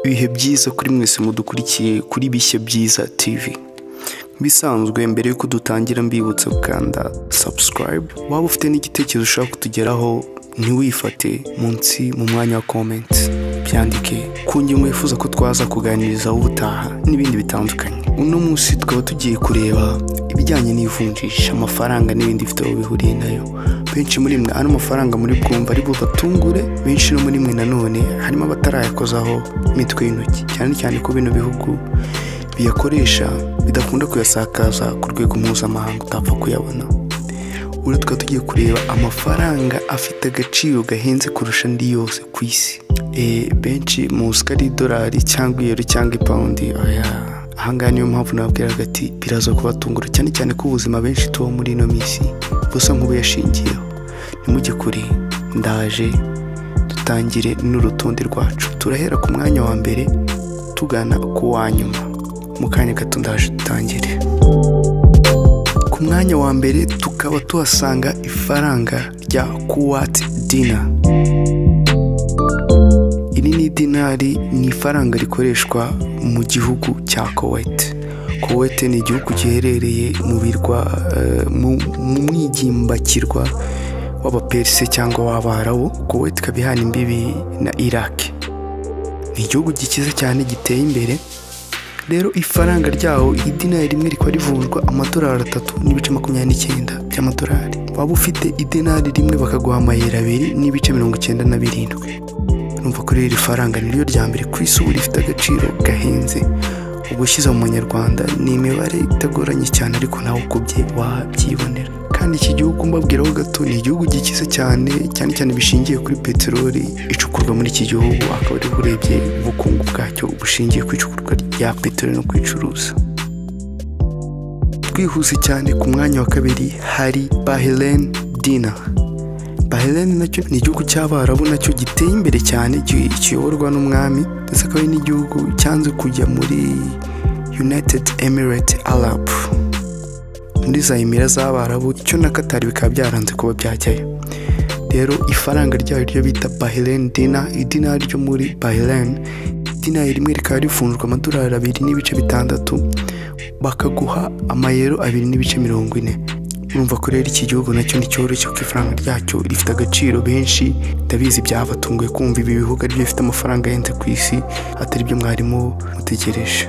ibihe byiza kuri mwese mudukurikiye kuri bishya byiza tv bisanzwe mbere yuko dutangira mbibutsa gukanda subscribe waba ufite n'igitekerezo ushaka kutugeraho ntiwifate munsi mu mwanya wa comment byandike ku ngingo wifuza ko twaza kuganirizaho ubutaha n'ibindi bitandukanye uno munsi tukaba tugiye kureba ibijyanye n'ivunjisha amafaranga n'ibindi bifite aho bihuriye nayo benshi muri mwe ano mafaranga muri bwumva ari bubatungure benshi no muri mwe nanone harimo abatarayakozaho imitwe y'intoki cyane cyane ko bino bihugu biyakoresha bidakunda kuyasakaza ku rwego mpuzamahanga utapfa kuyabona ubu tukaba tugiye kureba amafaranga afite agaciro gahenze kurusha andi yose ku isi Eh, benshi muzi ko ari idolari cyangwa iyero cyangwa ipawundi oya ahangaha niyo mpamvu nababwiraga ati biraza kubatungura cyane cyane ko ubuzima benshi tubaho muri ino minsi busa nk'ubuyashingiyeho nimujye kure ndaje dutangire n'urutonde rwacu turahera ku mwanya wa mbere tugana ku wa nyuma mu kanya gato ndaje dutangire ku mwanya wa mbere tukaba tuhasanga ifaranga rya kuwati dina iri ni idinari ni ifaranga rikoreshwa mu gihugu cya Kuwait Kuwait ni igihugu giherereye mu birwa eh, mu mu mwigimbakirwa w'abaperse cyangwa w'abarabu Kuwait ikaba ihana imbibi na Iraq ni igihugu gikize cyane giteye imbere rero ifaranga ryaho idinari rimwe rikaba rivunjwa amadolari atatu n'ibice makumyabiri n'icyenda by'amadolari waba ufite idinari rimwe bakaguha amayero abiri n'ibice mirongo icyenda na birindwi urumva ko rero iri faranga niryo rya mbere ku isi ubu rifite agaciro gahenze ugushyize mu manyarwanda ni imibare itagoranye cyane ariko nawe ukubye wabyibonera kandi iki gihugu mbabwiraho gato ni igihugu gikize cyane cyane cyane bishingiye kuri peteroli icukurwa muri iki gihugu akaba ariho urebye ubukungu bwacyo bushingiye ku icukurwa rya peteroli no kuyicuruza twihuse cyane ku mwanya wa kabiri hari bahelen dina bahelen nacyo ni igihugu cy'abarabu nacyo giteye imbere cyane gi- kiyoborwa n'umwami ndetse akaba ari n'igihugu cyanze kujya muri united emirate arab muri za emira z'abarabu icyo na katari bikaba byaranze kuba byajyayo rero ifaranga ryayo ryo bita bahelen dina idina ryo muri bahelen idina rimwe rikaba rivunjwa amadolari abiri n'ibice bitandatu bakaguha amayero abiri n'ibice mirongo ine urumva ko rero iki gihugu nacyo ni cyoroshye kuko ifaranga ryacyo rifite agaciro benshi ndabizi byabatunguye kumva ibi bihugu aribyo bifite amafaranga ahenze ku isi atari byo mwarimu mutegereje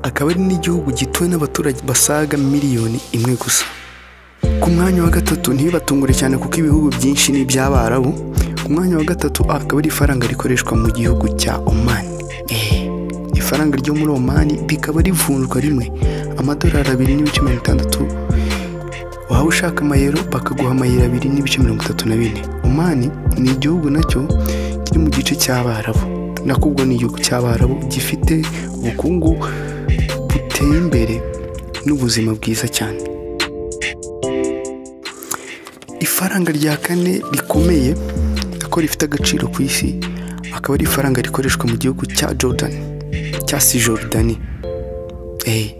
akaba ari n'igihugu gituwe n'abaturage basaga miliyoni imwe gusa ku mwanya wa gatatu ntibibatungure cyane kuko ibihugu byinshi ni iby'abarabu ku mwanya wa gatatu akaba ari ifaranga rikoreshwa mu gihugu cya omani Eh, ifaranga ryo muri omani rikaba rivunjwa rimwe amadolari abiri n'ibice mirongo itandatu waba ushaka amayero bakaguha amayero abiri n'ibice mirongo itatu na bine omani ni igihugu nacyo kiri mu gice cy'abarabu nakubwo ni igihugu cy'abarabu gifite ubukungu buteye imbere n'ubuzima bwiza cyane ifaranga rya kane rikomeye ko rifite agaciro ku isi akaba ari ifaranga rikoreshwa mu gihugu cya jordan cya si jordani Eh,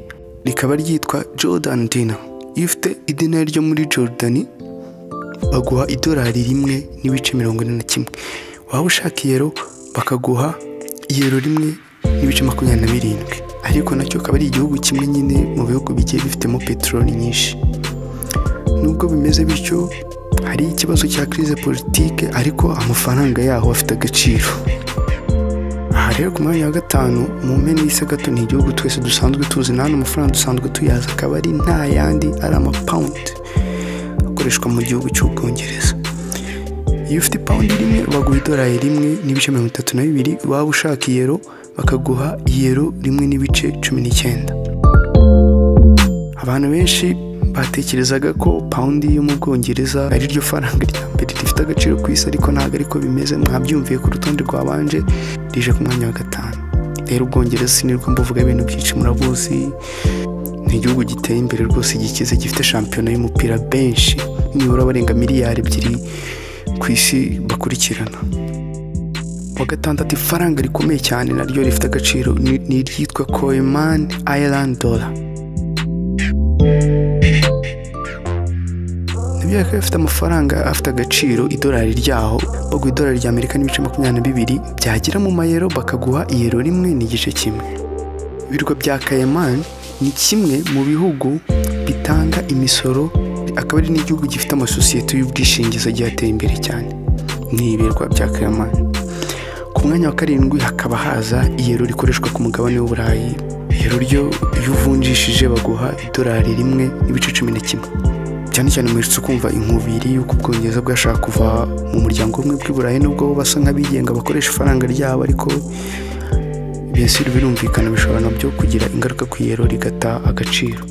rikaba ryitwa jordan dina iyo ufite idinari ryo muri jordani baguha idolari rimwe n'ibice mirongo ine na kimwe waba ushaka iyero bakaguha iyero rimwe n'ibice makumyabiri na birindwi ariko nacyo akaba ari igihugu kimwe nyine mu bihugu bigiye bifitemo peteroli nyinshi nubwo bimeze bityo hari ikibazo cya crise politike ariko amafaranga yaho afite agaciro aha rero ku mwanya wa gatanu mu mpene y'isi gato ni igihugu twese dusanzwe tuzi nta amafaranga dusanzwe tuyazi akaba ari nta yandi ari amapawundi akoreshwa mu gihugu cy'ubwongereza iyo ufite ipawundi rimwe baguha idolari rimwe n'ibice mirongo itatu na bibiri waba ushaka iyero bakaguha iyero rimwe n'ibice cumi n'icyenda abantu benshi batekerezaga ko pawundi yo mu bwongereza ari ryo faranga rya mbere rifite agaciro ku isi ariko ntabwo ariko bimeze mwabyumviye ku rutonde rwabanje rije ku mwanya wa gatanu rero ubwongereza sinirwa mbuvuga ibintu byinshi murabuzi ni igihugu giteye imbere rwose gikize gifite shampiyona y'umupira benshi nibura barenga miliyari ebyiri ku isi bakurikirana wa gatandatu ifaranga rikomeye cyane naryo rifite agaciro ni- ni iryitwa koyman island dollar byayo ikaba ifite amafaranga afite agaciro idolari ryaho baguha idolari rya amerika n'ibice makumyabiri na bibiri byagera mu mayero bakaguha iyero rimwe n'igice kimwe ibirwa bya kayemani ni kimwe mu bihugu bitanga imisoro akaba ari n'igihugu gifite amasosiyete y'ubwishingizi agiye ateye imbere cyane ni ibirwa bya kayemani ku mwanya wa karindwi hakaba haza iyero rikoreshwa ku mugabane w'uburayi iyero ryo iyo uvunjishije baguha idolari rimwe n'ibice cumi na kimwe cyane cyane muherutse kumva inkubiri y'uko ubwongereza bwashaka kuva mu muryango umwe bw'iburayi nubwo bo basa nk'abigenga bakoresha ifaranga ryabo ariko mbese birumvikana bishobora nabyo kugira ingaruka ku iyero rigata agaciro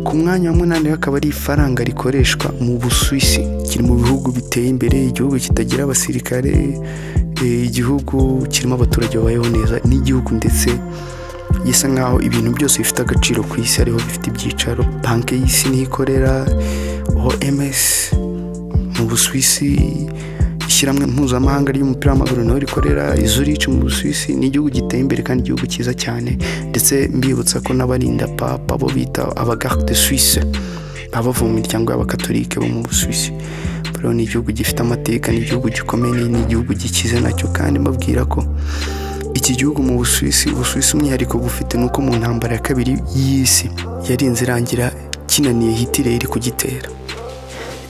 ku mwanya wa munani hakaba ari ifaranga rikoreshwa mu busuwisi kiri mu bihugu biteye imbere igihugu kitagira abasirikare eh, igihugu kirimo abaturage babayeho neza n'igihugu ndetse gisa nkaho ibintu byose bifite agaciro ku isi ariho bifite ibyicaro banki y'isi niho ikorera oms mu busuwisi ishyirahamwe mpuzamahanga ry'umupira w'amaguru nawe rikorera izurici mu busuwisi ni igihugu giteye imbere kandi igihugu cyiza cyane ndetse mbibutsa ko n'abarinda papa bo bita abagarde de suisse baba bavuye mu miryango y'abakatolike bo mu busuwisi rero ni igihugu gifite amateka ni igihugu gikomeye ni igihugu gikize nacyo kandi mbabwira ko iki gihugu mu busuwisi ubusuwisi umwihariko bufite ni uko mu ntambara ya kabiri y'isi yarinze irangira kinaniye hitler iri kugitera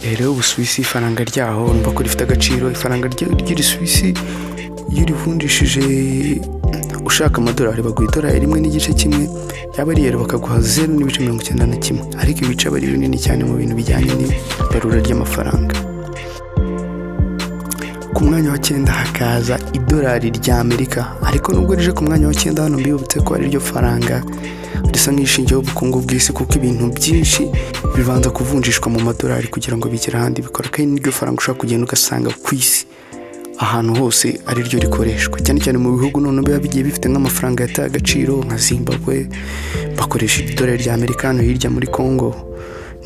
Eh, rero ubusuwisi ifaranga ryaho urumva ko rifite agaciro ifaranga rya- ry'irisuwisi iyo urivunjishije ushaka amadolari baguha idolari rimwe n'igice kimwe yaba ari yero bakaguha zeru n'ibice mirongo icyenda na kimwe ariko ibice aba ari binini cyane mu bintu bijyanye n'ibarura ry'amafaranga ku mwanya wa cyenda hakaza idolari rya amerika ariko nubwo rije ku mwanya wa cyenda hano mbibutse ko ari ryo faranga risa nk'ishingiyeho ubukungu bw'isi kuko ibintu byinshi bibanza kuvunjishwa mu madolari kugira ngo bigere ahandi bikora kandi niryo faranga ushobora kugenda ugasanga ku isi ahantu hose ariryo rikoreshwa cyane cyane mu bihugu noneho biba bigiye bifite nk'amafaranga yataye agaciro nka zimbabwe bakoresha idolari rya amerika hano hirya muri congo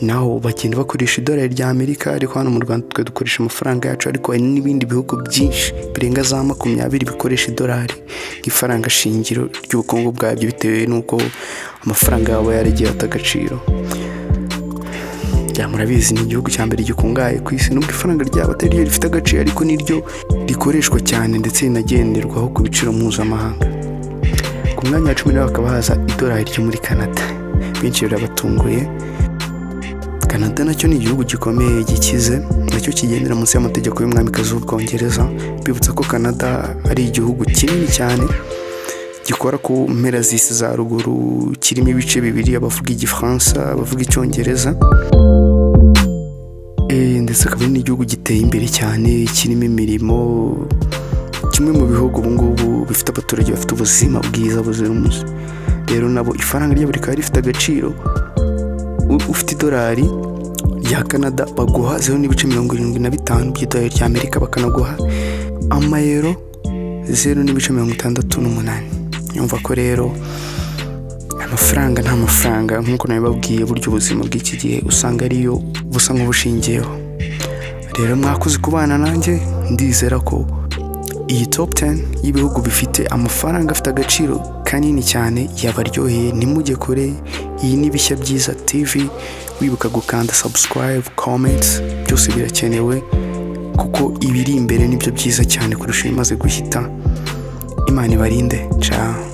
naho bagenda bakoresha idolari rya amerika ariko hano mu rwanda twe dukoresha amafaranga yacu ariko hari n'ibindi bihugu byinshi birenga za makumyabiri bikoresha idolari nk'ifaranga shingiro ry'ubukungu bwabyo bitewe n'uko amafaranga yabo yaragiye ata agaciro ya murabizi ni igihugu cya mbere gikungahaye ku isi nubwo ifaranga ryabo atari ryo rifite agaciro ariko niryo rikoreshwa cyane ndetse rinagenderwaho ku biciro mpuzamahanga ku mwanya wa cumi nawe hakaba haza idolari ryo muri canada benshi rirabatunguye canada nacyo ni igihugu gikomeye gikize nacyo kigendera munsi y'amategeko y'umwamikazi w'ubwongereza bibutsa ko canada ari igihugu kinini cyane gikora ku mpera z'isi za ruguru kirimo ibice bibiri abavuga igifaransa abavuga icyongereza Eh, ndetse akaba ari n'igihugu giteye imbere cyane kirimo imirimo kimwe mu bihugu ubu ngubu bifite abaturage bafite ubuzima bwiza buzira umuze rero nabo ifaranga ryabo rikaba rifite agaciro U- ufite idolari rya canada baguha zeru n'ibice mirongo irindwi na bitanu by'idolari rya amerika bakanaguha amayero zeru n'ibice mirongo itandatu n'umunani yumva ko rero amafaranga nta mafaranga nk'uko nabibabwiye burya ubuzima bw'iki gihe usanga ariyo busa nk'ubushingiyeho rero mwakoze kubana nanjye ndizera ko iyi top 10 y'ibihugu bifite amafaranga afite agaciro kanini cyane yabaryoheye ntimujye kure iyi ni bishya byiza tv wibuka gukanda subscribe comments byose birakenewe kuko ibiri imbere nibyo byiza cyane kurusha ibimaze guhita imana ibarinde ciao